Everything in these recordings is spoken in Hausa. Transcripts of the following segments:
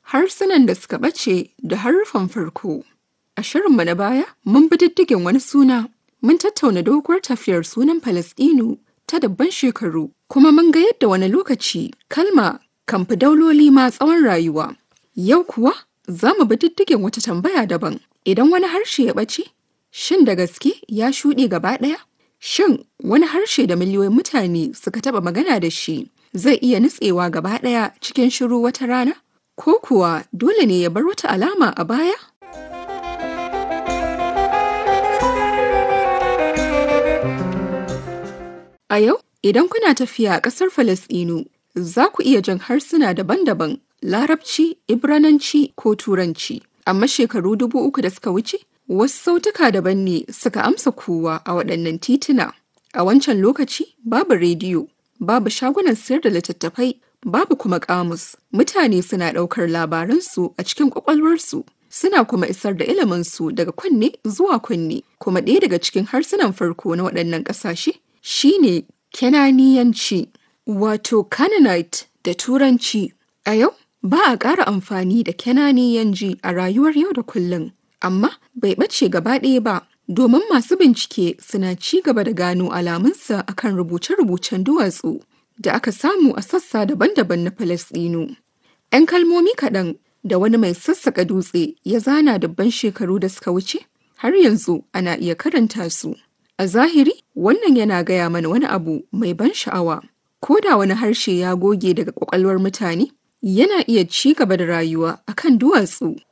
harsunan da suka ɓace da haruffan farko. A shirinmu na baya, mun bi diddigin wani suna, mun tattauna doguwar tafiyar sunan Falasɗinu ta dabban shekaru, kuma mun ga yadda wani lokaci kalma kan fi dauloli ma tsawon rayuwa. Yau kuwa za mu bi diddigin wata tambaya daban. Idan wani harshe ya ɓace, shin da gaske ya shuɗe gaba ɗaya? Shin wani harshe da miliyoyin mutane suka taɓa magana da shi zai iya nutsewa gaba ɗaya cikin shiru wata rana? Ko kuwa dole ne ya bar wata alama a baya? A yau, idan kuna tafiya a ƙasar Falasɗinu, za ku iya jin harsuna daban-daban, Larabci, Ibrananci ko Turanci. Amma shekaru dubu uku da suka wuce, wasu sautuka daban ne suka amsa kowa a waɗannan tituna. A wancan lokaci, babu rediyo, babu shagunan sayar da littattafai, babu kuma ƙamus. Mutane suna ɗaukar labaransu a cikin ƙwaƙwalwarsu. Suna kuma isar da iliminsu daga kunne zuwa kunne, kuma ɗaya daga cikin harsunan farko na waɗannan ƙasashe shine Kenaniyanci, wato Canaanite da Turanci. A yau, ba a ƙara amfani da Kenaniyanci a rayuwar yau da kullum, amma bai ɓace gaba ɗaya ba, domin masu bincike suna ci gaba da gano alamunsa akan rubuce-rubucen duwatsu da aka samu a sassa daban-daban na Falasɗinu. 'Yan kalmomi kaɗan da wani mai sassaƙa dutse ya zana dabban shekaru da suka wuce, har yanzu ana iya karanta su. A zahiri, wannan yana gaya mana wani abu mai ban sha'awa. Ko da wani harshe ya goge daga ƙwaƙwalwar mutane, yana iya ci gaba da rayuwa a kan duwatsu.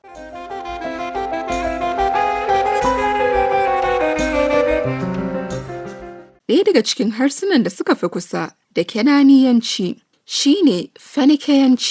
Ɗaya daga cikin harsunan da suka fi kusa da Kenaniyanci shine Fenikeyanci.